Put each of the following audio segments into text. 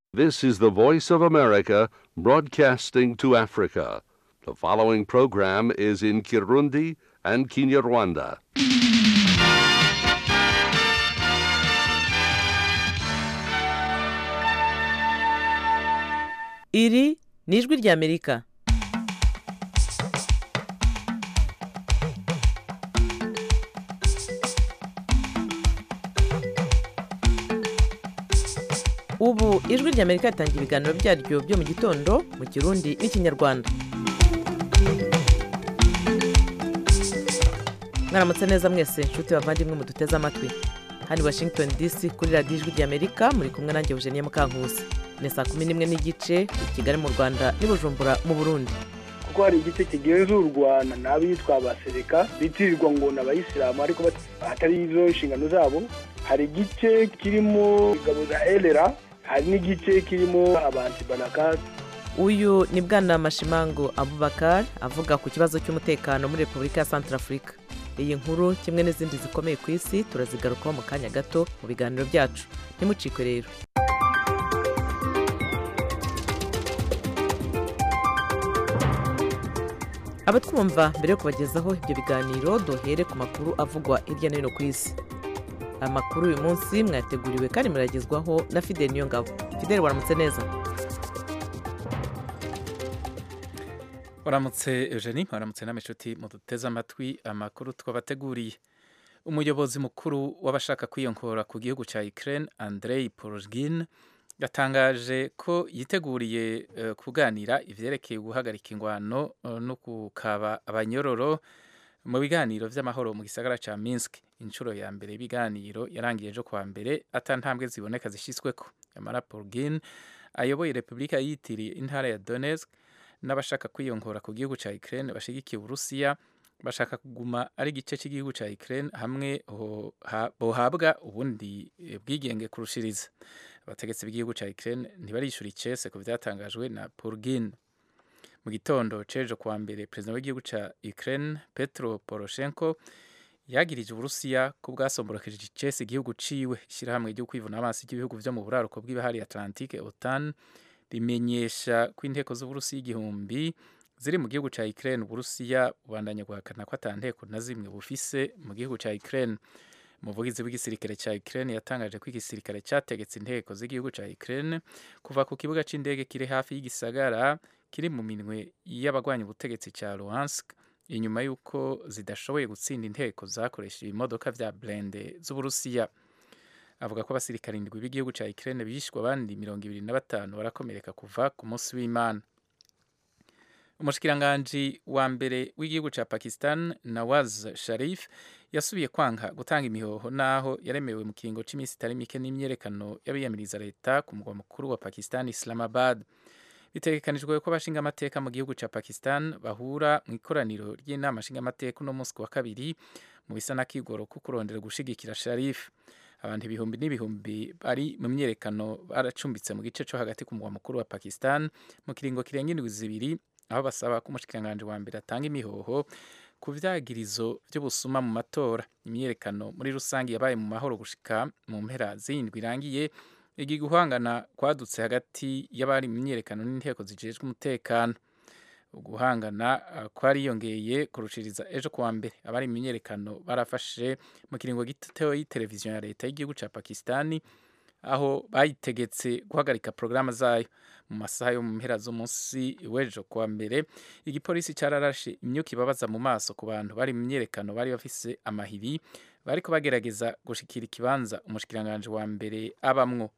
This is the Voice of America broadcasting to Africa. The following program is in Kirundi and Kinyarwanda. iri ni ijwi ry'amerika ubu ijwi ry'amerika ritangira ibiganiro byaryo byo mu gitondo mu kirundi n'ikinyarwanda mwaramutse neza mwese inshuti bavandimwe muduteze amatwi hano i washington dc kuri radiyo ijwi ry'amerika muri kumwe nanjye eugenie mukankusi ni saa kumi n'imwe n'igice i kigali mu rwanda n'i bujumbura mu burundi kuko hari igice kigenzurwa n'abitwa abasereka bitirirwa ngo ni abayisilamu ariko atari izo nshingano zabo hari igice kirimo ingabo za elera hari n'igice kirimo abantu barakati uyu ni bwana mashimango abubakar avuga ku kibazo cy'umutekano muri repubulika ya santarafurika iyi nkuru kimwe n'izindi zikomeye ku isi turazigarukaho mu kanya gato mu biganiro byacu ntimucikwe rero abatwumva mbere yo kubagezaho ibyo biganiro duhere ku makuru avugwa hirya no hino ku isi amakuru uyu munsi mwateguriwe kandi muragezwaho na fideli niyo ngabo fideli waramutse neza waramutse eugenie waramutse n'ameshuti muduteze amatwi amakuru twabateguriye umuyobozi mukuru w'abashaka kwiyongora ku gihugu cya ukraine andrei porogin yatangaje ko yiteguriye uh, kuganira ivyerekeye guhagarika ingwano uh, no kukaba abanyororo mu biganiro vy'amahoro mu gisagara ca Minsk inshuro ya mbere y'ibiganiro yarangiye ejo kwa mbere ata ntambwe ziboneka zishyizweko yamara Porgin ayoboye repubulika yitiriye intara ya Donetsk n'abashaka kwiyongora ku gihugu ca Ukraine bashigikiye Uburusiya bashaka kuguma ari igice cy'igihugu ca Ukraine hamwe bohabwa ubundi bwigenge kurushiriza abategetsi b'igihugu ca Ukraine ntibarishura icese ku vyatangajwe na Purgin mu gitondo cejo kwa mbere perezida w'igihugu ca Ukraine Petro Poroshenko yagirije Uburusiya ko bwasomborokeje icese igihugu ciwe ishyirahamwe ryo kwivuna amaso ry'ibihugu vyo mu buraruko bw'ibahari Atlantique OTAN rimenyesha ko inteko z'Uburusiya igihumbi ziri mu gihugu ca Ukraine Uburusiya bubandanya guhakana ko ata nteko na zimwe bufise mu gihugu ca Ukraine umuvugizi w'igisirikare cya Ukraine yatangaje ko igisirikare cyategetse inteko z'igihugu cya Ukraine kuva ku kibuga c'indege kiri hafi y'igisagara kiri mu minwe y'abagwanya ubutegetsi cya Luhansk inyuma y'uko zidashoboye gutsinda inteko zakoresheje ibimodoka vya blende z'Uburusiya avuga ko abasirikare indwi b'igihugu cya Ukraine bishwe abandi mirongo ibiri na batanu barakomereka kuva ku munsi w'Imana umushikiranganji wa mbere w'igihugu cya Pakistan Nawaz Sharif yasubiye kwanga gutanga imihoho naho yaremewe mu kiringo cy'iminsi itari mike n'imyerekano y'abiyamiriza leta ku mugwa mukuru wa Pakistan Islamabad bitegekanijwe ko abashinga amateka mu gihugu cya Pakistan bahura mu ikoraniro ry'inama nshinga amateka uno munsi wa kabiri mu bisa n'akigoro ko kurondera gushigikira Sharif abantu ibihumbi n'ibihumbi bari mu myerekano baracumbitse mu gice cyo hagati ku mugwa mukuru wa Pakistan mu kiringo kirenga indwi zibiri aho basaba ko umushikiranganji wa mbere atanga imihoho ku vyagirizo vy'ubusuma mu matora imyerekano muri rusange yabaye mu mahoro gushika mu mpera z'indwi irangiye igi guhangana kwadutse hagati y'abari mu myerekano n'inteko zijejwe umutekano uguhangana uh, kwariyongeye kurushiriza ejo kuwa mbere abari mu myerekano barafashe mu kiringo gito y'iteleviziyo ya leta y'igihugu ca pakistani aho bayitegetse guhagarika porogaramu zayo mu masaha yo mu mpera z'umunsi w'ejo kuwa mbere igipolisi cyararashe imyuka ibabaza mu maso ku bantu bari mu myerekano bari bafise amahiri bariko bagerageza gushikira ikibanza umushikiranganji wa mbere abamwo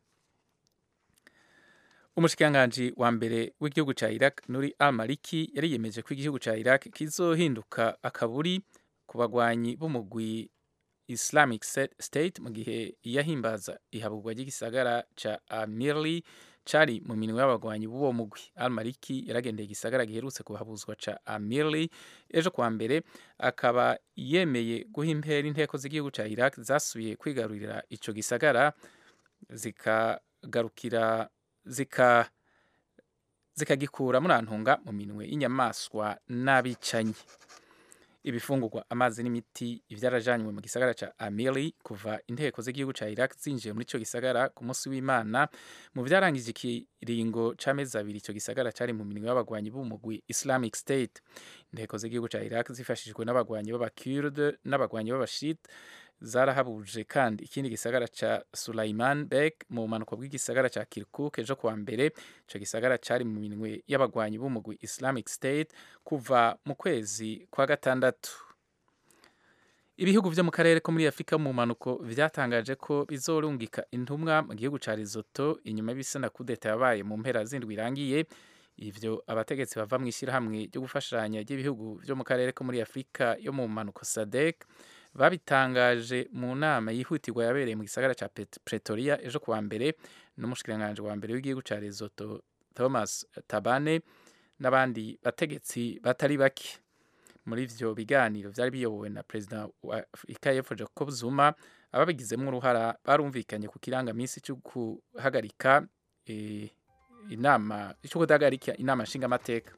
umushikiranganji wa mbere w'igihugu ca Iraq Nuri al-Maliki yariyemeje ko igihugu ca Iraq kizohinduka akaburi ku bagwanyi b'umugwi Islamic State mu gihe yahimbaza ihaburwa ry'igisagara ca Amirli cari mu minwe y'abagwanyi b'uwo mugwi Al-Maliki yaragendeye igisagara giherutse kuhabuzwa ca Amirli ejo kwa mbere akaba yemeye guha impera inteko z'igihugu ca Iraq zasubiye kwigarurira ico gisagara zikagarukira zika zikagikura murantunga mu minwe y'inyamaswa n'abicanyi ibifungurwa amazi n'imiti ivyarajanywe mu gisagara ca amili kuva inteko z'igihugu ca iraq zinjiye muri ico gisagara ku munsi w'imana mu vyarangije ikiringo c'amezi abiri ico gisagara cari mu minwe y'abagwanyi b'umugwi islamic state inteko z'igihugu ca iraq zifashishijwe n'abagwanyi b'abakurde n'abagwanyi b'abashit zarahabuje kandi ikindi gisagara ca Sulaiman Bek mu bumanuko bw'igisagara ca Kirkuk ejo kuwa mbere ico gisagara cari mu minwe y'abagwanyi b'umugwi Islamic State kuva mu kwezi kwa gatandatu ibihugu vyo mu karere ko muri Afurika mu manuko vyatangaje ko bizorungika intumwa mu gihugu ca Lesotho inyuma y'ibisana kudeta yabaye mu mpera zindwi irangiye ivyo abategetsi bava mu ishyirahamwe ryo gufashanya ry'ibihugu vyo mu karere ko muri Afurika yo mu manuko SADC babitangaje mu nama yihutirwa yabereye mu gisagara ca Pretoria ejo kuwa mbere n'umushikiranganje wa mbere w'igihugu ca Lesotho Thomas Tabane n'abandi bategetsi batari bake muri ivyo biganiro vyari biyobowe na perezida wa Afurika y'Epfo Jacob Zuma ababigizemo uruhara barumvikanye ku kirangamisi cyo guhagarika e, inama cyo kudahagarika inama nshingamateka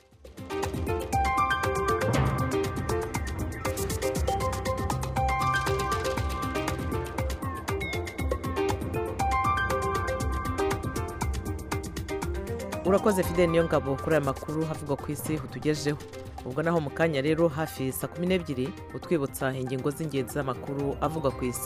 urakoze fide niyo ngabo kuri aya makuru havugwa ku isi utugejeho ubwo naho mu kanya rero hafi saa kumi n'ebyiri utwibutsa ingingo z'ingenzi z'amakuru avugwa ku isi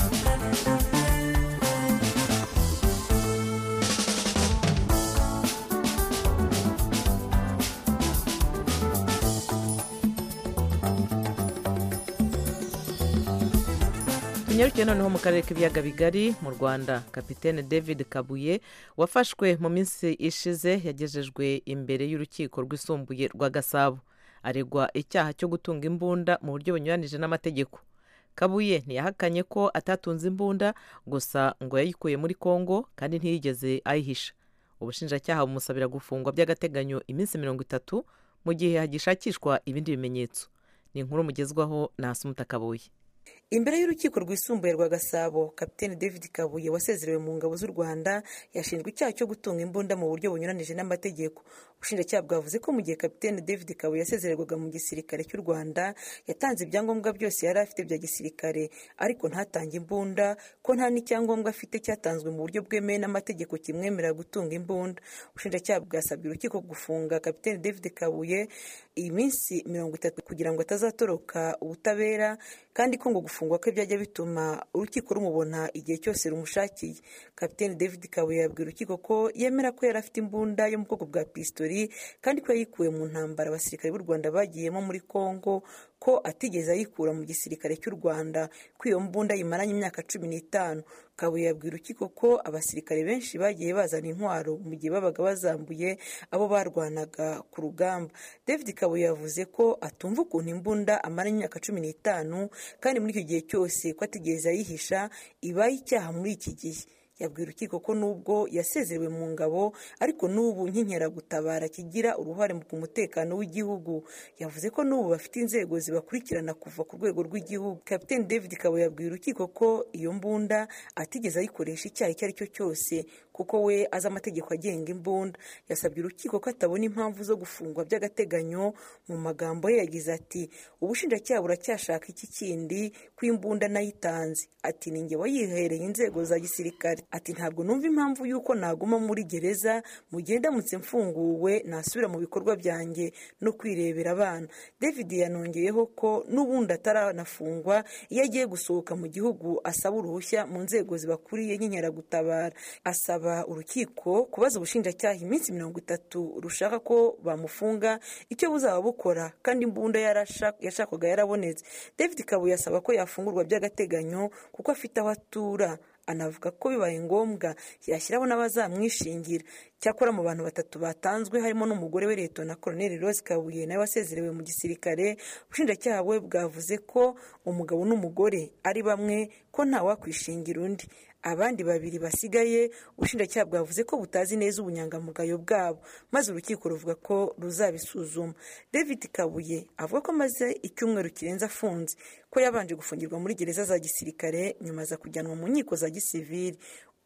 tunyarukiye noneho mu karere k'ibiyaga bigari mu rwanda kapitene david kabuye wafashwe mu minsi ishize yagejejwe imbere y'urukiko rwisumbuye rwa gasabo aregwa icyaha cyo gutunga imbunda mu buryo bunyuranije n'amategeko kabuye ntiyahakanye ko atatunze imbunda gusa ngo yayikuye muri congo kandi ntiyigeze ayihisha ubushinjacyaha bumusabira gufungwa by'agateganyo iminsi mirongo itatu mu gihe hagishakishwa ibindi bimenyetso ni inkuru mugezwaho na hasumuta kabuye imbere y'urukiko rwisumbuye rwa gasabo kapitene david kabuye wasezerewe mu ngabo z'u rwanda yashinjwa icyaha cyo gutunga imbunda mu buryo bunyuranije n'amategeko ubushinjacyaha bwavuze ko mu gihe kapitene david kabuye yasezererwaga mu gisirikare cy'u rwanda yatanze ibyangombwa byose yari afite bya gisirikare ariko ntatange imbunda ko nta n'icyangombwa afite cyatanzwe mu buryo bwemewe n'amategeko kimwemerera gutunga imbunda ubushinjacyaha bwasabye urukiko gufunga kapitene david kabuye iyi minsi mirongo itatu kugira ngo atazatoroka ubutabera kandi ko ngo gufungwa kwe byajya bituma urukiko rumubona igihe cyose rumushakiye kapitene david kabuye yabwiye urukiko ko yemera ko yari afite imbunda yo mu bwoko bwa pistori kandi ko yayikuye mu ntambara abasirikare b'u rwanda bagiyemo muri congo ko atigeze ayikura mu gisirikare cy'u rwanda ko iyo mbunda yimaranye imyaka cumi n'itanu kabuye yabwira urukiko ko abasirikare benshi bagiye bazana intwaro mu gihe babaga bazambuye abo barwanaga ku rugamba david kabuye yavuze ko atumva ukuntu imbunda amara imyaka cumi n'itanu kandi muri icyo gihe cyose ko atigeze ayihisha ibaye icyaha muri iki gihe yabwira urukiko ko nubwo yasezerewe mu ngabo ariko n'ubu nk'inkeragutabara kigira uruhare mu mutekano w'igihugu yavuze ko n'ubu bafite inzego zibakurikirana kuva ku rwego rw'igihugu kapitene david kabo yabwiye urukiko ko iyo mbunda atigeze ayikoresha icyaha icyo ari cyo cyose kuko we azi amategeko agenga imbunda yasabye urukiko ko atabona impamvu zo gufungwa by'agateganyo mu magambo ye yagize ati ubushinjacyaha buracyashaka iki kindi ko imbunda nayitanze ati ni njye wayihereye inzego za gisirikare ati ntabwo numva impamvu y'uko naguma muri gereza mu gihe ndamutse mfunguwe nasubira mu bikorwa byanjye no kwirebera abana david yanongeyeho ko n'ubundi ataranafungwa iyo agiye gusohoka mu gihugu asaba uruhushya mu nzego zibakuriye nk'inkeragutabara asaba urukiko kubaza ubushinjacyaha iminsi mirongo itatu rushaka ko bamufunga icyo buzaba bukora kandi imbunda yashakwaga yarabonetse david kabuye asaba ko yafungurwa by'agateganyo kuko afite aho atura anavuga ko bibaye ngombwa yashyiraho n'abazamwishingira cyakora mu bantu batatu batanzwe harimo n'umugore we leta na koroneli rose kabuye nawe wasezerewe mu gisirikare ubushinjacyaha we bwavuze ko umugabo n'umugore ari bamwe ko ntawakwishingira undi abandi babiri basigaye ubushinjacyaha bwavuze ko butazi neza ubunyangamugayo bwabo maze urukiko ruvuga ko ruzabisuzuma david kabuye avuga ko amaze icyumweru kirenze afunze ko yabanje gufungirwa muri gereza za gisirikare nyuma aza kujyanwa mu nkiko za gisivili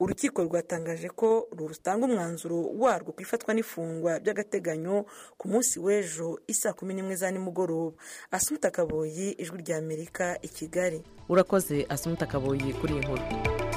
urukiko rwatangaje ko rutanga umwanzuro warwo ku ifatwa n'ifungwa by'agateganyo ku munsi w'ejo isaa kumi n'imwe za nimugoroba asumuta kaboyi ijwi rya amerika i kigali urakoze asumuta kaboyi kuri iyi nkuru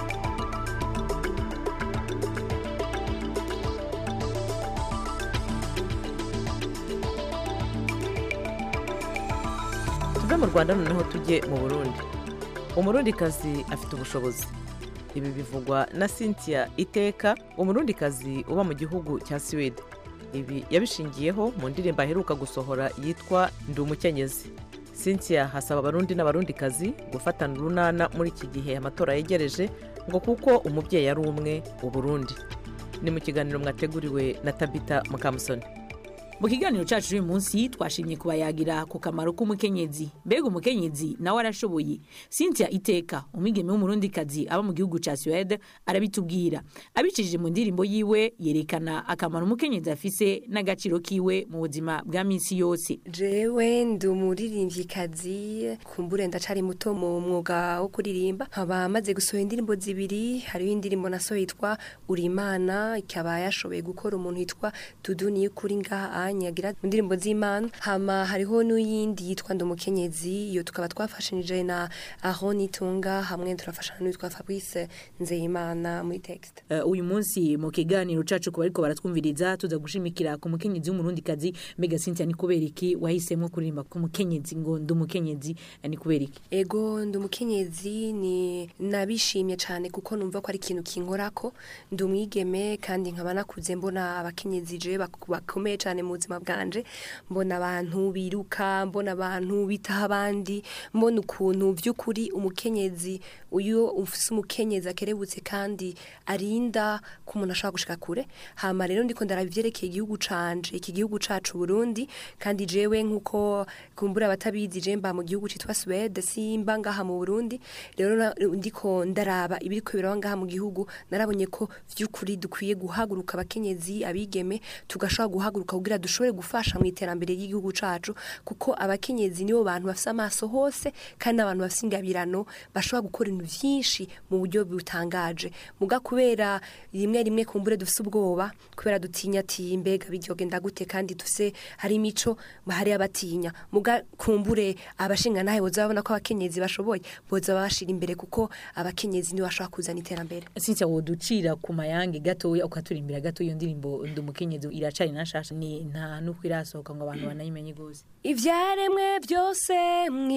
tuve mu rwanda noneho tujye mu burundi umurundikazi afite ubushobozi ibi bivugwa na cynthia iteka umurundikazi uba mu gihugu cya suwede ibi yabishingiyeho mu ndirimbo aheruka gusohora yitwa ndi umukenyezi cynthia hasaba abarundi n'abarundikazi gufatana urunana muri iki gihe amatora yegereje ngo kuko umubyeyi ari umwe uburundi ni mu kiganiro mwateguriwe na tabita mukamusoni mu kiganiro cyacu uyu munsi twashimye kubayagira ku kamaro k'umukenyezi mbega umukenyezi nawe arashoboye cynthia iteka umwigeme w'umurundikazi aba mu gihugu cya suwede arabitubwira abicishije mu ndirimbo yiwe yerekana akamaro umukenyezi afise n'agaciro kiwe mu buzima bwa minsi yose jewe ndi umuririmbyikazi kumbure ndacari muto mu mwuga wo kuririmba nkaba maze gusohora indirimbo zibiri hariho indirimbo nasohoye yitwa urimana ikaba yashoboye gukora umuntu yitwa tuduni kuri ngaha nyagira mu ndirimbo z'imana hama hariho n'uyindi yitwa ndi umukenyezi iyo tukaba twafashanije na aho nitunga hamwe turafashanya n'uwitwa fabrice nzeyimana muri texte Uh, uyu munsi mu kiganiro cacu ku bariko baratwumviriza tuza gushimikira ku mukenyezi w'umurundikazi mbega cynthia ni kubera iki wahisemo kuririmba ku mukenyezi ngo ndi umukenyezi eh, ni kubera iki ego ndi umukenyezi ni nabishimye cyane kuko numva ko ari ikintu kinkorako ndi umwigeme kandi nkaba nakuze mbona abakenyezi je bak- bakomeye cyane mu buzima bwanje mbona abantu biruka mbona abantu bitaha abandi mbona ukuntu by'ukuri umukenyezi uyu ufise umukenyezi akerebutse kandi arinda ko umuntu ashobora gushika kure hama rero ndiko ndaraba ivyerekeye igihugu canje iki gihugu cacu Burundi kandi jewe nkuko kumbura abatabizi je mba mu gihugu citwa Suède simba ngaha mu Burundi rero na- ndiko ndaraba ibiriko biraba ngaha mu gihugu narabonye ko vy'ukuri dukwiye guhaguruka abakenyezi abigeme tugashobora guhaguruka kugira dushobore gufasha mu iterambere ry'igihugu cacu kuko abakenyezi nibo bantu bafise amaso hose kandi abantu bafise ingabirano bashobora gukora ibintu vyinshi mu buryo butangaje muga kubera rimwe rimwe kumbure dufise ubwoba kubera dutinya ati mbega biryogenda gute kandi dufise hari imico hari abatinya muga kumbure abashinga nawe boza babona ko abakenyezi bashoboye boza babashira imbere kuko abakenyezi nibo bashobora kuzana iterambere cynthia woducira ku mayange gatoya ukaturimbira gato iyo ndirimbo ndi umukenyezi iracari nashasha ni nta nuko irasohoka ngo abantu banayimenye gose ibyaremwe byose mu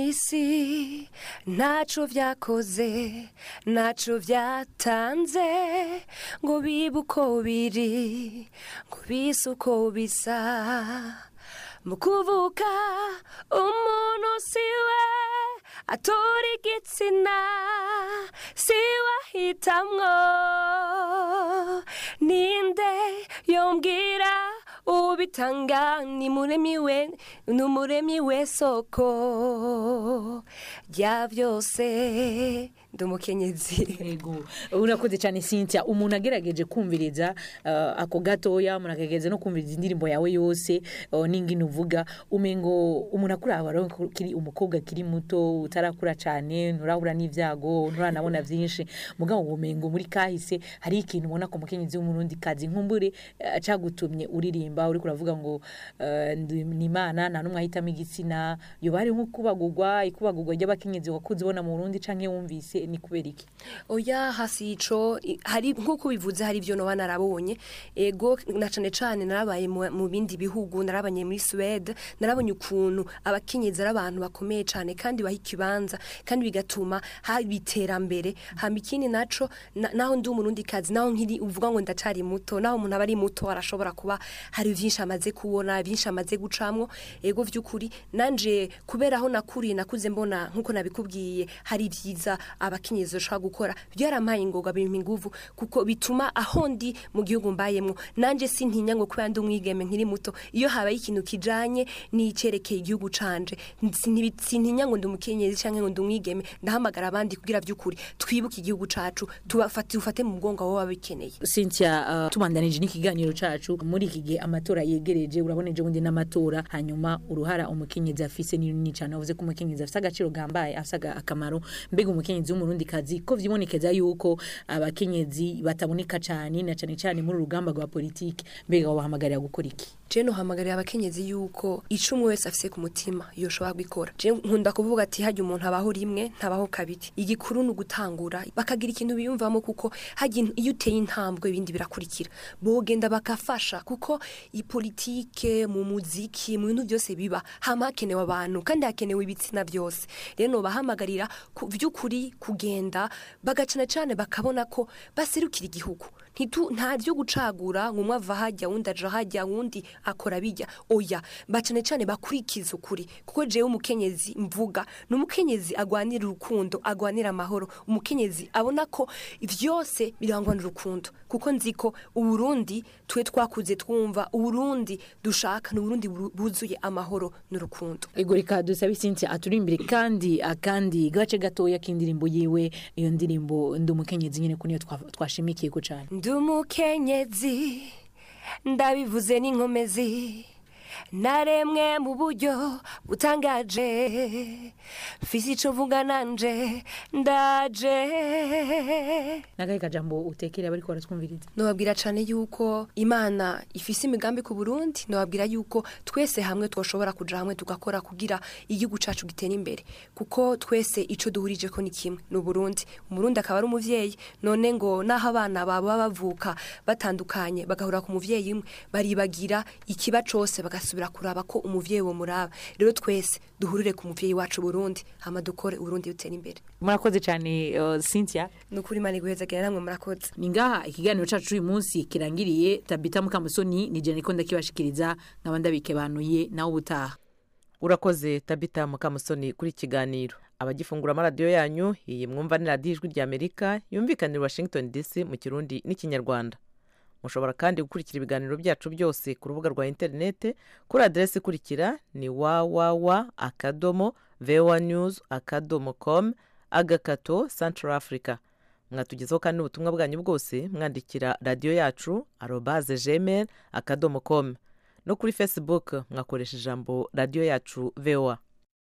isi ntaco vyakoze ntaco vyatanze ngo bibe uko biri ngo bise uko bisa mu kuvuka umuntu siwe atora igitsina siwe ahitamwo ninde yombwira ubitanga ni muremi we ni umuremi we soko rya byose ndi umukenyezi yego urakoze cyane cynthia umuntu agerageje kumviriza uh, ako gatoya umuntu akagerageza no kumviriza indirimbo yawe yose uh, n'ingino uvuga umengo umuntu akuraba rero ko kiri umukobwa kiri muto utarakura cyane nturahura n'ibyago nturanabona byinshi mugabo umengo muri kahise hari ikintu ubona ko mukenyezi w'umurundi kazi nkumbure uh, cagutumye uririmba uri kuravuga ngo uh, ndi- ni imana nta n'umwe ahitamo igitsina yoba hari nko kubagurwa ikubagurwa ry'abakenyezi wakuze ubona mu Burundi canke wumvise ni kubera iki oya hasi ico i- hari nk'uko bivuze hari ibyo noba narabonye ego na cane cane narabaye mu mu bindi bihugu narabanye muri Suède narabonye ukuntu abakenyezi ari abantu bakomeye cane kandi baha ikibanza kandi bigatuma haba iterambere hama ikindi naco na- naho ndi umurundi kazi naho nkiri uvuga ngo ndacari muto naho umuntu aba ari muto arashobora kuba hari vyinshi amaze kubona byinshi amaze gucamwo ego vy'ukuri nanje kubera aho nakuriye nakuze mbona nkuko nabikubwiye hari vyiza abakenyezi bashobora gukora byarampaye ingoga bimpa inguvu kuko bituma aho ndi mu gihugu mbayemwo nanje sintinya ngo kubera ndi umwigeme nkiri muto iyo habaye ikintu kijanye n'icerekeye igihugu canje sintibi- sintinya ngo ndi umukenyezi canke ngo ndi umwigeme ndahamagara abandi kugira vy'ukuri twibuke igihugu cacu tubafate tufate mu mugongo abo baba bikeneye Cynthia uh, tubandanije n'ikiganiro cacu muri iki gihe amatora yegereje urabona ejo bundi n'amatora hanyuma uruhara umukenyezi afise ni runini cyane avuze ko umukenyezi afise agaciro gambaye afise aga- akamaro mbega umukenyezi n'umurundikazi ko vyibonekeza yuko abakenyezi bataboneka cyane na cyane cyane muri urugamba rwa politiki mbega wabahamagarira gukora iki je nohamagarira abakenyezi yuko ico umwe wese afise ku mutima yoshobora gukora je nkunda kuvuga ati hajya umuntu abaho rimwe ntabaho kabiri igikuru ni ugutangura bakagira ikintu biyumvamo kuko hajya iyo uteye intambwe ibindi birakurikira bogenda bakafasha kuko ipolitike mu muziki mu bintu byose biba hama hakenewe abantu kandi hakenewe ibitsina byose rero nobahamagarira ku vy'ukuri kugenda bagacana cane bakabona ko baserukira igihugu ntitu nta byo gucagura ngo umwe ava hajya wundi aja hajya wundi akora bijya oya bacane cane bakurikiza ukuri kuko jewe umukenyezi mvuga ni umukenyezi agwanira urukundo agwanira amahoro umukenyezi abona ko vyose birangwa n'urukundo kuko nzi ko uburundi twe twakuze twumva uburundi dushaka ni uburundi bu- buzuye amahoro n'urukundo ego reka dusabe Cynthia aturi imbere kandi akandi gace gatoya k'indirimbo yiwe iyo ndirimbo ndi umukenyezi nyine ko niyo twa- twashimikiye ko cyane ndi umukenyezi ndabivuze n'inkomezi naremwe mu buryo butangaje mfise ico mvuga nanje ndaje nagahe kajambo utekere abariko baratwumviriza nobabwira cane yuko imana ifise imigambi ku burundi nobabwira yuko twese hamwe twoshobora kuja hamwe tugakora kugira igihugu cacu gitera imbere kuko twese ico duhurije ko ni kimwe ni uburundi umurundi akaba ari umuvyeyi none ngo naho abana baba bavuka batandukanye bagahura ku muvyeyi umwe baribagira ikiba cose bagasubira kuraba ko umuvyeyi wo muraba rero twese duhurire ku muvyeyi wacu burundi hama dukore uburundi butera imbere murakoze cyane uh, Cynthia ni ukuri imana iguhezagira namwe murakoze ni ngaha ikiganiro cacu uyu munsi kirangiriye tabita mukamusoni ni jene ko ndakibashikiriza nkaba ndabikebanuye nawe ubutaha urakoze tabita mukamusoni kuri iki kiganiro abagifungura amaradiyo yanyu iyi mwumva ni radiyo ijwi ry'amerika yumvikanira i washington dc mu kirundi n'ikinyarwanda mushobora kandi gukurikira ibiganiro byacu byose ku rubuga rwa interinete kuri aderesi ikurikira ni wawawa akadomo voa news akadomo com agakato central africa mwatugezaho kandi ubutumwa bwanyu bwose mwandikira radiyo yacu arobaze gmail akadomo com no kuri facebook mwakoresha ijambo radiyo yacu voa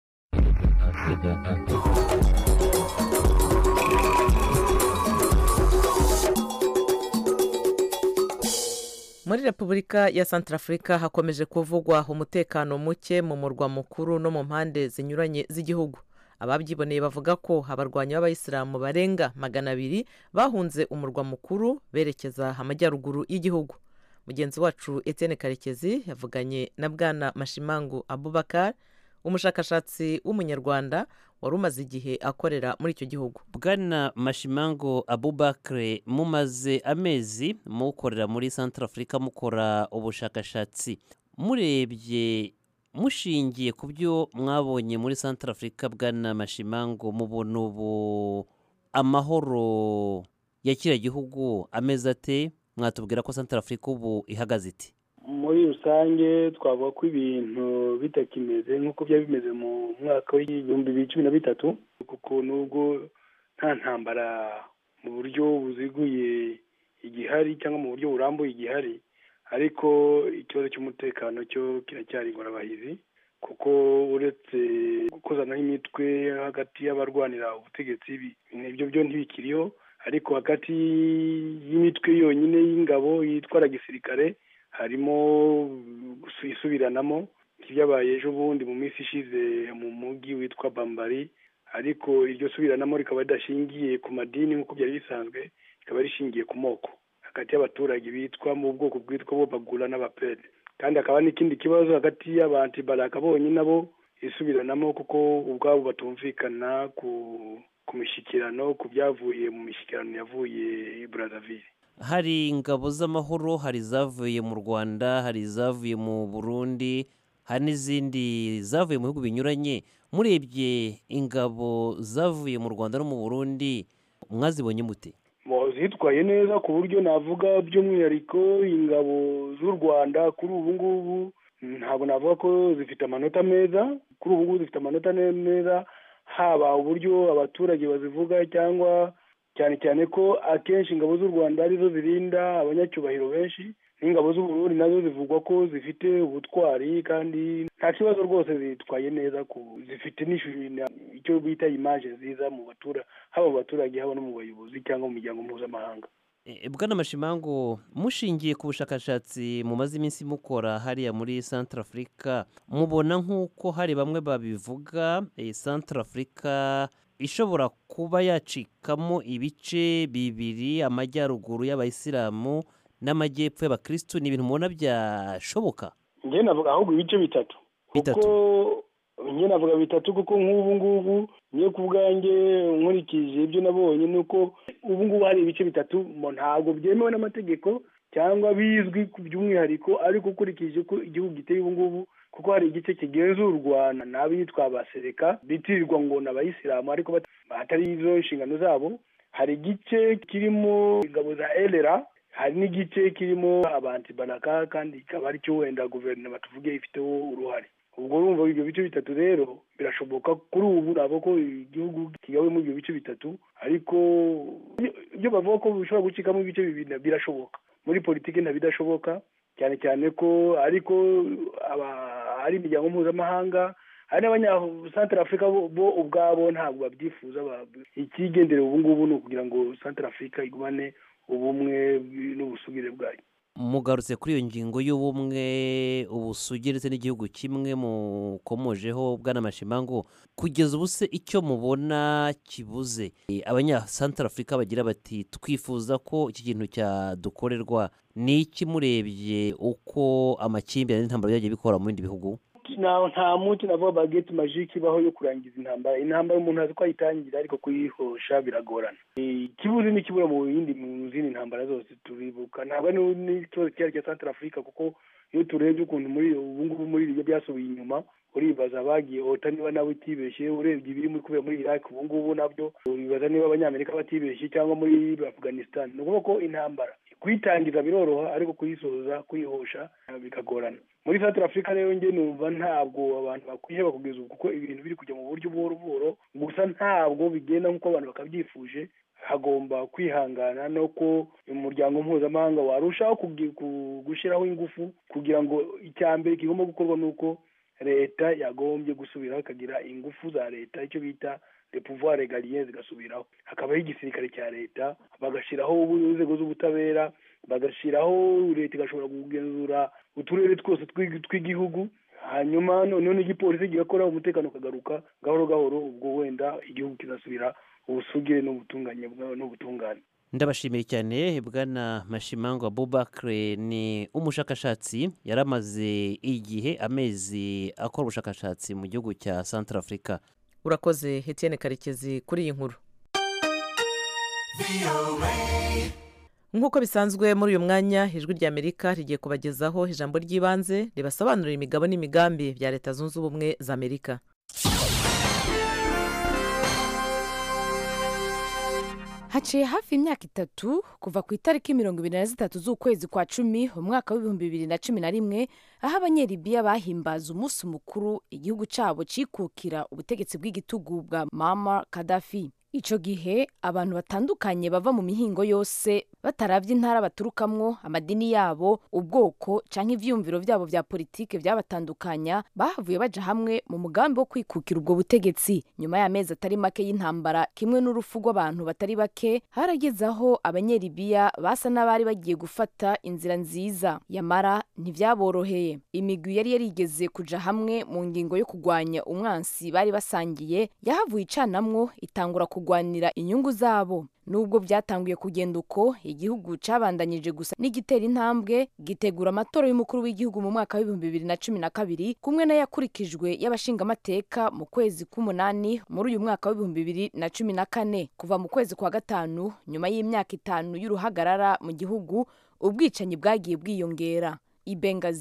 muri repubulika ya santarafurika hakomeje kuvugwa umutekano muke mu murwa mukuru no mu mpande zinyuranye z'igihugu ababyiboneye bavuga ko abarwanyi b'abayisilamu barenga magana abiri bahunze umurwa mukuru berekeza amajyaruguru y'igihugu mugenzi wacu etienne karekezi yavuganye na bwana mashimangu abubakar umushakashatsi w'umunyarwanda wari umaze igihe akorera muri icyo gihugu bwana mashimango abubakare mumaze amezi mukorera muri santara afurika mukora ubushakashatsi murebye mushingiye ku byo mwabonye muri santara afurika bwana mashimango mubona ubu amahoro ya kiriya gihugu ameze ate mwatubwira ko santara afurika ubu ihagaze iti muri rusange twavuga ko ibintu bitakimeze nk'uko byari bimeze mu mwaka w'ibihumbi bibiri cumi na bitatu kuko nubwo nta ntambara mu buryo buziguye igihari cyangwa mu buryo burambuye igihari ariko ikibazo cy'umutekano cyo kiracyari ingorabahizi kuko uretse gukozanaho imitwe hagati y'abarwanira ubutegetsi ibyo byo ntibikiriho ariko hagati y'imitwe yonyine y'ingabo yitwara gisirikare harimo isubiranamo ibyabaye ejo bundi mu minsi ishize mu mujyi witwa bambari ariko iryo subiranamo rikaba ridashingiye ku madini nk'uko byari bisanzwe rikaba rishingiye ku moko hagati y'abaturage bitwa mu bwoko bwitwa bo bagura n'abapede kandi hakaba n'ikindi kibazo hagati y'abantibaraka bonyine nabo isubiranamo kuko ubwabo batumvikana ku ku mishyikirano ku byavuye mu mishyikirano yavuye i burazavire hari ingabo z'amahoro hari izavuye mu rwanda hari izavuye mu burundi hari n'izindi zavuye mu bihugu binyuranye murebye ingabo zavuye mu rwanda no mu burundi mwazibonye mute zitwaye neza ku buryo navuga by'umwihariko ingabo z'u rwanda kuri ubu ngubu ntabwo navuga ko zifite amanota meza kuri ubu ngubu zifite amanota meza haba uburyo abaturage bazivuga cyangwa cyane cyane ko akenshi ingabo z'u rwanda arizo zirinda abanyacyubahiro benshi n'ingabo z'uburundi nazo zivugwa ko zifite ubutwari kandi nta kibazo rwose zitwaye neza ku zifite icyo bita imaje nziza mu batura haba mu baturage haba no mu bayobozi cyangwa mu miryango mpuzamahanga bwana mashimango mushingiye ku bushakashatsi mumaze iminsi mukora hariya muri centre afurika mubona nk'uko hari bamwe babivuga centre afurika ishobora kuba yacikamo ibice bibiri amajyaruguru y'abayisilamu n'amajyepfo y'abakirisitu ni ibintu mubona byashoboka njye navuga ahubwo ibice bitatu kuko njye navuga bitatu kuko nk'ubu ngubu niyo ku bwanjye nkurikije ibyo nabonye ni uko ubu ngubu hari ibice bitatu ntabwo byemewe n'amategeko cyangwa bizwi by'umwihariko ariko ukurikije uko igihugu giteye ubu ngubu kuko hari igice kigenzurwa n'abitwa abasereka bitirirwa ngo ni abayisilamu ariko batari izo inshingano zabo hari igice kirimo ingabo za elera hari n'igice kirimo abantibaraka kandi ikaba aricyo wenda guverinoma tuvuge ifiteho uruhare ubwo urumva ibyo bice bitatu rero birashoboka kuri ubu ntabwo ko igihugu kigawe muri ibyo bice bitatu ariko ibyo bavuga ko bishobora gucikamo ibice bibiri birashoboka muri politiki ntabidashoboka cyane cyane ko ariko ari imiryango mpuzamahanga hari n'abanyasantara afurika bo ubwabo ntabwo babyifuza ikigenderewe ubu ngubu ni ukugira ngo santara afurika igumane ubumwe n'ubusugire bwayo mugarutse kuri iyo ngingo y'ubumwe ubusugire ndetse n'igihugu kimwe mukomojeho bwana mashimango kugeza ubu se icyo mubona kibuze abanyasantara afurika bagira bati twifuza ko iki kintu cyadukorerwa ni iki murebye uko amakimbirane n'intambara byagiye bikora mu bindi bihugu nta munsi navuga bageti majike ibaho yo kurangiza intambara intambara umuntu azi ko ayitangira ariko kuyihosha biragorana ikibuze n'ikibura mu yindi mu zindi ntambara zose turibuka ntabwo ari n'ikibazo cyari cya santara afurika kuko iyo turebye ukuntu muri ubu ngubu muri ibyo byasubiye inyuma uribaza abagiye ota niba nawe utibeshye urebye ibiri muri kubera muri iraki ubu ngubu nabyo uribaza niba abanyamerika batibeshye cyangwa muri afganistan ni ukuvuga ko intambara kuyitangiza biroroha ariko kuyisoza kuyihosha bikagorana muri santara afurika rero njye numva ntabwo abantu bakwiye bakugeza ubu kuko ibintu biri kujya mu buryo buhoro buhoro gusa ntabwo bigenda nk'uko abantu bakabyifuje hagomba kwihangana no ko umuryango mpuzamahanga warushaho gushyiraho ingufu kugira ngo icya mbere kigomba gukorwa ni uko leta yagombye gusubiraho ikagira ingufu za leta icyo bita repouvoir regaliye zigasubiraho hakabaho igisirikare cya leta bagashyiraho inzego z'ubutabera bagashyiraho leta igashobora kugenzura uturere twose tw'igihugu hanyuma noneho n'igipolisi kigakora umutekano ukagaruka gahoro gahoro ubwo wenda igihugu kizasubira ubusugire n'ubutungane n'ubutungane ndabashimiye cyane bwana mashimango abubakire ni umushakashatsi yari amaze igihe amezi akora ubushakashatsi mu gihugu cya santara afurika urakoze hetiyene karekezi kuri iyi nkuru nk'uko bisanzwe muri uyu mwanya ijwi ry'amerika rigiye kubagezaho ijambo ry'ibanze ribasobanurira imigabo n'imigambi bya leta zunze ubumwe za amerika haciye hafi imyaka itatu kuva ku itariki mirongo ibiri na zitatu z'ukwezi kwa cumi umwaka w'ibihumbi bibiri na cumi na rimwe aho abanyeribiya bahimbaza umunsi mukuru igihugu cyabo cyikukira ubutegetsi bw'igitugu bwa mama kadafi icyo gihe abantu batandukanye bava mu mihingo yose batarabye intara baturukamwo amadini yabo ubwoko cyangwa ibyiyumviro byabo bya politiki byabatandukanya bahavuye baja hamwe mu mugambi wo kwikukira ubwo butegetsi nyuma y'amezi atari make y'intambara kimwe n'urupfu rw'abantu batari bake harageze aho abanyeribiya basa n'abari bagiye gufata inzira nziza yamara ntibyaboroheye imigwi yari yarigeze kuja hamwe mu ngingo yo kurwanya umwansi bari basangiye yahavuye icanamwo itangura kurwanira inyungu zabo nubwo byatanguye kugenda uko igihugu cabandanyije gusa n'igitera intambwe gitegura amatora y'umukuru w'igihugu mu mwaka w'ibihumbi bibiri na cumi na kabiri kumwe n'ayakurikijwe y'abashingamateka mu kwezi k'umunani muri uyu mwaka w'ibihumbi bibiri na cumi na kane kuva mu kwezi kwa gatanu nyuma y'imyaka itanu y'uruhagarara mu gihugu ubwicanyi bwagiye bwiyongera ibengazi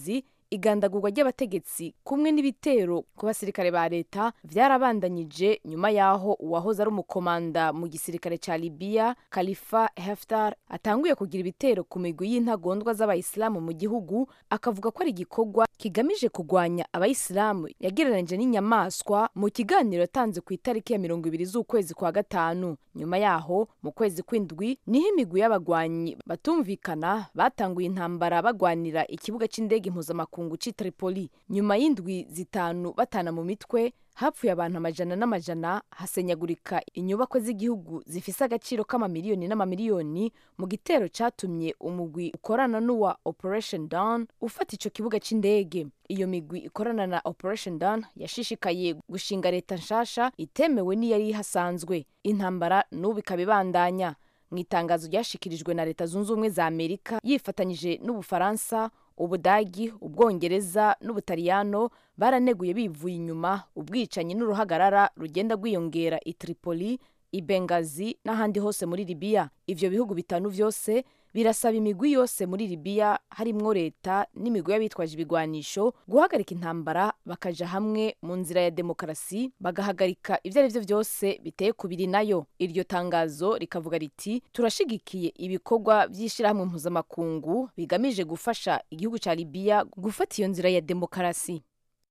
igandagurwa ry'abategetsi kumwe n'ibitero ku basirikare ba leta vyarabandanyije nyuma y'aho uwahoze ari umukomanda mu gisirikare ca libiya khalifa heftar atanguye kugira ibitero ku migwi y'intagondwa z'abayisilamu mu gihugu akavuga ko ari igikorwa kigamije kugwanya abayisilamu yagereranije n'inyamaswa mu kiganiro yatanze ku itariki ya mirongo ibiri z'ukwezi kwa gatanu nyuma yaho mu kwezi kw'indwi niho imigwi y'abagwanyi batumvikana batanguye intambara bagwanira ikibuga c'indege impuzamakungu c'i tripoli nyuma y'indwi zitanu batana mu mitwe hapfuye abantu amajana n'amajana hasenyagurika inyubako z'igihugu zifise agaciro k'amamiliyoni n'amamiliyoni mu gitero catumye umugwi ukorana n'uwa operation dawn ufata ico kibuga c'indege iyo migwi ikorana na operation dawn yashishikaye gushinga leta nshasha itemewe n'iyari ihasanzwe intambara n'ubu ikaba ibandanya mu itangazo ryashikirijwe na leta zunze ubumwe za amerika yifatanyije n'ubufaransa ubudagi ubwongereza n'ubutaliyano baraneguye bivuye inyuma ubwicanyi n'uruhagarara rugenda rwiyongera i tripoli i bengazi n'ahandi hose muri libiya ivyo bihugu bitanu vyose birasaba imigwi yose muri libiya harimwo leta n'imigwi y'abitwaje ibigwanisho guhagarika intambara bakaja hamwe mu nzira ya demokarasi bagahagarika ivyo ari vyo vyose biteye kubiri nayo iryo tangazo rikavuga riti turashigikiye ibikorwa vy'ishirahamwe mpuzamakungu bigamije gufasha igihugu ca libiya gufata iyo nzira ya demokarasi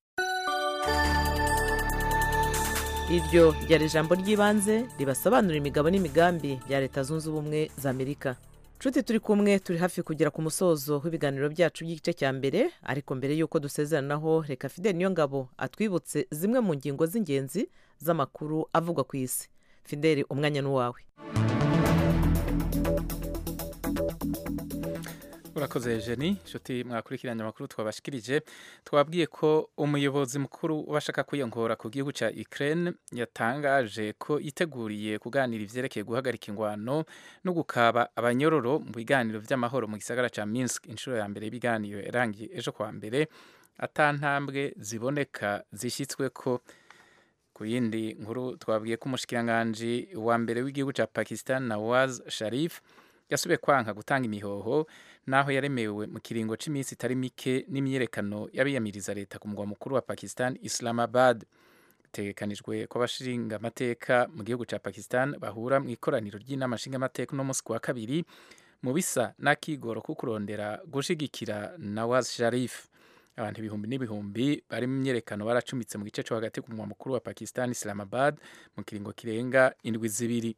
iryo ryari ijambo ry'ibanze ribasobanurira imigabo n'imigambi bya leta zunze ubumwe za amerika nshuti turi kumwe turi hafi kugera ku musozo w'ibiganiro byacu by'igice cya mbere ariko mbere y'uko dusezeranaho reka fidel niyo ngabo atwibutse zimwe mu ngingo z'ingenzi z'amakuru avugwa ku isi fidel umwanya n'uwawe urakoze jeni inshuti mwakurikiranye amakuru twabashikirije twabwiye ko umuyobozi mukuru w'abashaka kwiyongora ku gihugu cya Ukraine yatangaje ko yiteguriye kuganira ivyerekeye guhagarika ingwano no gukaba abanyororo mu biganiro vy'amahoro mu gisagara ca Minsk inshuro ya mbere y'ibiganiro yarangiye ejo kwa mbere atantambwe ziboneka zishyitsweko ku yindi nkuru twabwiye ko umushikiranganji wa mbere w'igihugu cya Pakistan Nawaz Sharif yasubiye kwanka gutanga imihoho naho yaremewe mu kiringo cy'iminsi itari mike n'imyiyerekano y'abiyamiriza leta ku mugwa mukuru wa Pakistan Islamabad bitegekanijwe ko abashinga amateka mu gihugu cya Pakistan bahura mu ikoraniro ry'inama nshinga amateka no munsi wa kabiri mu bisa n'akigoro ko kurondera gushigikira Nawaz Sharif abantu ibihumbi n'ibihumbi bari mu myerekano baracumitse mu gice cyo hagati ku mugwa mukuru wa Pakistan Islamabad mu kiringo kirenga indwi zibiri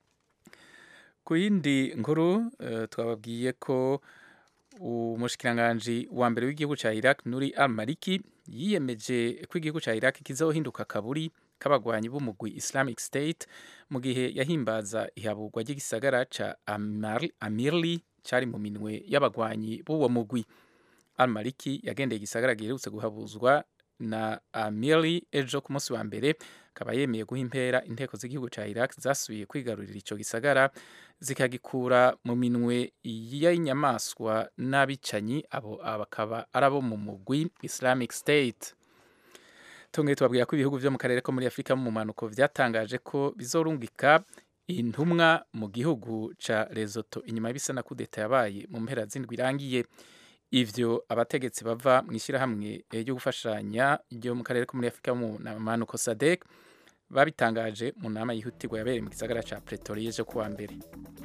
ku yindi nkuru uh, twababwiye ko umushikiranganji wa mbere w'igihugu cya Iraq Nuri al-Maliki yiyemeje ko igihugu cya Iraq kizohinduka kaburi k'abagwanyi b'umugwi Islamic State mu gihe yahimbaza ihaburwa ry'igisagara ca Amirli cari mu minwe y'abagwanyi b'uwo mugwi al-Maliki yagendeye igisagara giherutse guhabuzwa na Amirli ejo ku munsi wa mbere akaba yemeye guha impera inteko z'igihugu cya Iraq zasubiye kwigarurira ico gisagara zikagikura mu minwe y'inyamaswa n'abicanyi abo bakaba ari abo mu mugwi Islamic State tongeye tubabwira ko ibihugu vyo mu karere ko muri Afurika mu manuko vyatangaje ko bizorungika intumwa mu gihugu ca Lesotho inyuma y'ibisa na kudeta yabaye mu mpera z'indwi irangiye ivyo abategetsi bava mu ishyirahamwe ryo gufashanya ryo mu karere ko muri Afurika mu manuko SADC babitangaje mu nama yihutirwa yabereye mu gisagara ca Pretoria ejo kuwa mbere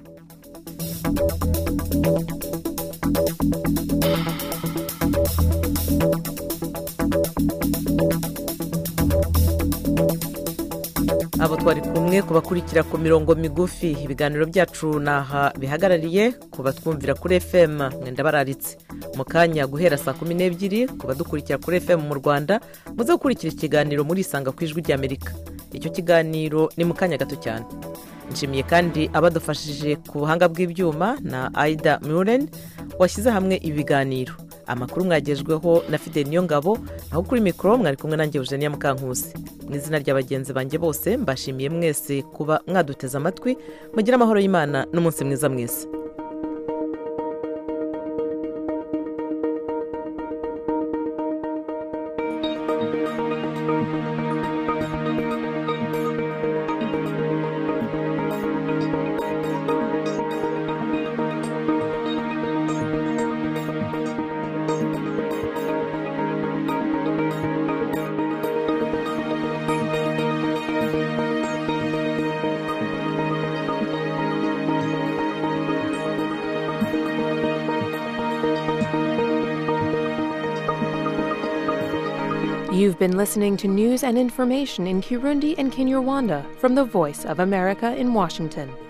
abo twari kumwe kubakurikira ku mirongo migufi ibiganiro byacu naha bihagarariye kuba twumvira kuri fm mwenda bararitse mu kanya guhera saa kumi n'ebyiri ku badukurikira kuri fm mu rwanda muze gukurikira ikiganiro muri isanga ku ijwi ry'amerika icyo kiganiro ni mu kanya gato cyane nshimiye kandi abadufashije ku buhanga bw'ibyuma na aida muren washyize hamwe ibiganiro amakuru mwagejweho na fide niyo ngabo aho kuri mikoro mwari kumwe nanjye eugenia mukankusi mu izina rya bagenzi banjye bose mbashimiye mwese kuba mwaduteze amatwi mugire amahoro y'imana n'umunsi mwiza mwese You've been listening to news and information in Kirundi and Kinyarwanda from the Voice of America in Washington.